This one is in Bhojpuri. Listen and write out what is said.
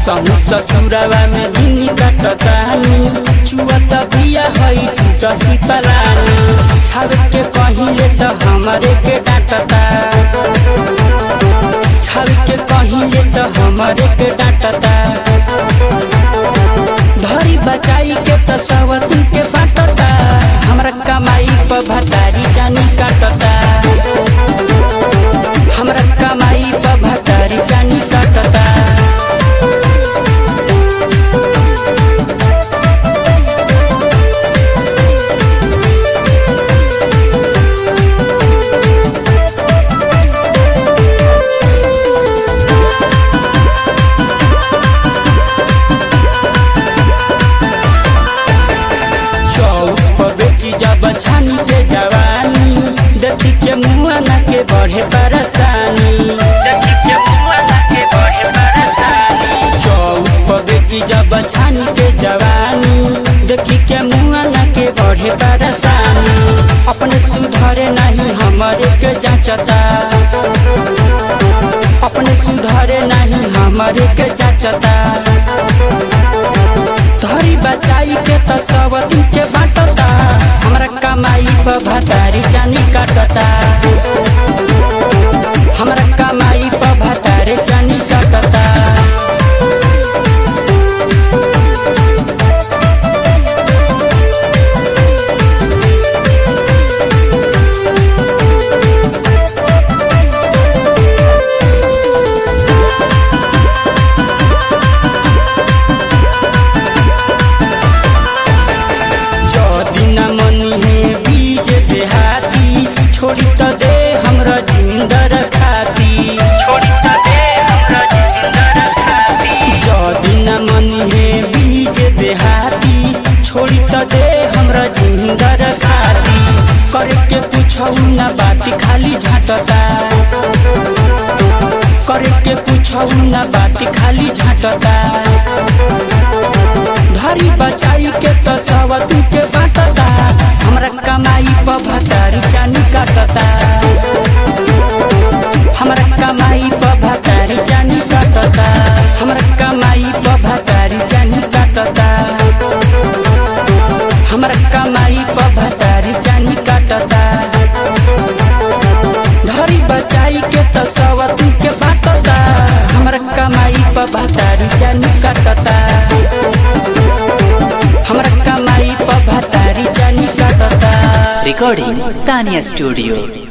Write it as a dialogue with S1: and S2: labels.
S1: असहु ससुरवा में दिन कटतानी चुअत बिया हई टूटही पलानी छाव के कहिले त हमरे के डांटता छाव के कहिले त हमरे के डांटता धरी बचाई के त सवती के बाटता हमरा कमाई पर भतारी जानी काटता हमरा कमाई पर भतारी जानी काटता चौक पर बेची जब छानी के जवानी देखी के मुआ ना के बढ़े परेशानी देखी के मुआ ना के बढ़े परेशानी चौक पर बेची जब छानी के जवानी देखी के मुआ ना के बढ़े परेशानी अपने सुधारे नहीं हमारे के जांचता अपने सुधारे नहीं हमारे के जांचता धरी बचाई के त सवती के बाटता हमरा कमाई पर भतारी जानी काटता हमरा कमाई पर भतारी जानी काटता जदी न मनी है बीज देहाती छोड़ी त दे हमरा जिंदर खाती छोड़ी त दे हमरा जिंदर खाती जदी न मनी है बीज देहाती छोड़ी त दे हमरा जिंदर खाती करके कुछ न बात खाली झाटता करके कुछ न बात खाली झाटता धरी बचाई के तो सवतू के बाटता हमरा कमाई पर भतारी जानी काटता हमरा कमाई पर भतारी जानी काटता हमरा कमाई पर भतारी जानी काटता हमरा कमाई पर भतारी जानी काटता धरी बचाई के तो सवतू के बाटता हमरा कमाई पर भतारी जानी काटता हमरा कमाई पर भतारी जानी काटता
S2: Recording Tanya Studio.